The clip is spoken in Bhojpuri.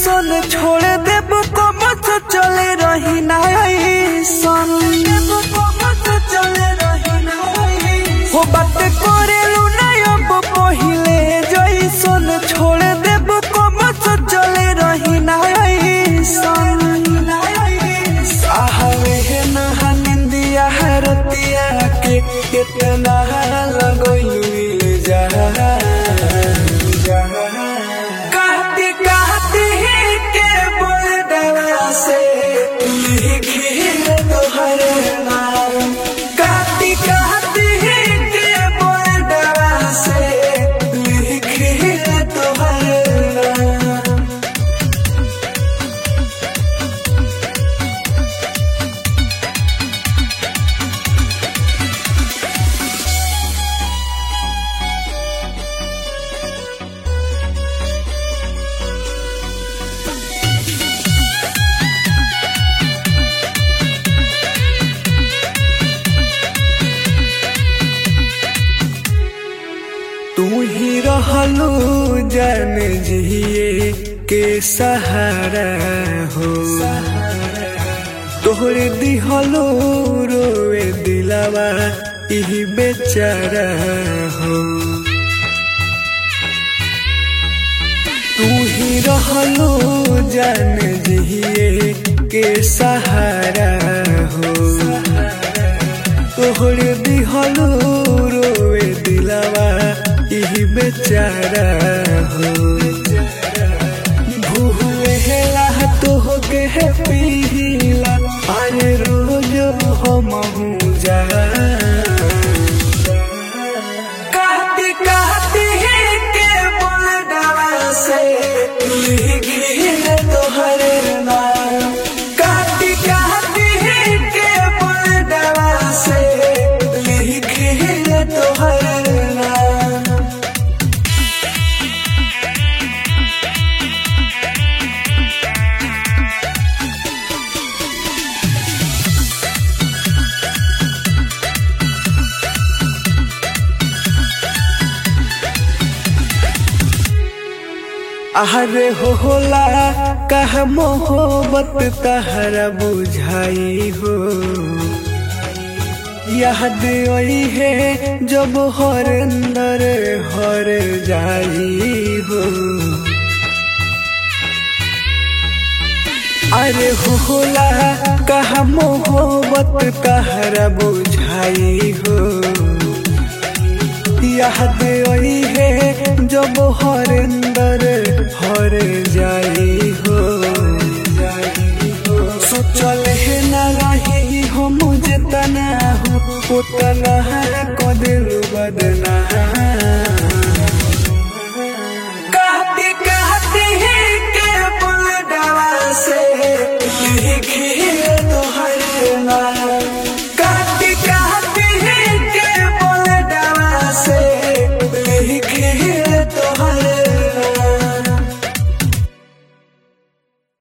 जैसन छोड़ देब कमत चले रही ना ऐसन हो बात करेलू ना अब पहिले जैसन छोड़ देब कमत चले रही ना ऐसन आहवे है नहा निंदिया रतिया के कितना लगोइल जा कहती कहती के बोल दवा से लिखी तोहर नाम कहती कहती के बोल दवा से लिखी तोहर नाम तू ही रहलू जान जिए के सहारा हो तोहरे दिहलो रोए दिलावा इही बेचारा हो तू ही रहलू जान जिए के सहारा हो तोहरे दिहलो रोए दिलावा इही बेचारा हो भूले हेला तोह के है पीला अरे रोज हम जा कहती कहती के बोल डरा से लिखी तोहर नाम कहती कहती के बोल डरा से लिखी तोहर नाम अहरे हो होला कह मोहब्बत तहरा बुझाई हो याद आई है जब हर अंदर हर जाई हो अरे हो होला कह मोहब्बत तहरा बुझाई हो याद आई है जब हर अंदर हर जाई हो सोचल है ना रही हो मुझे तना हो उतना को दिल बदना कहती कहती के बुल डवा से लिखी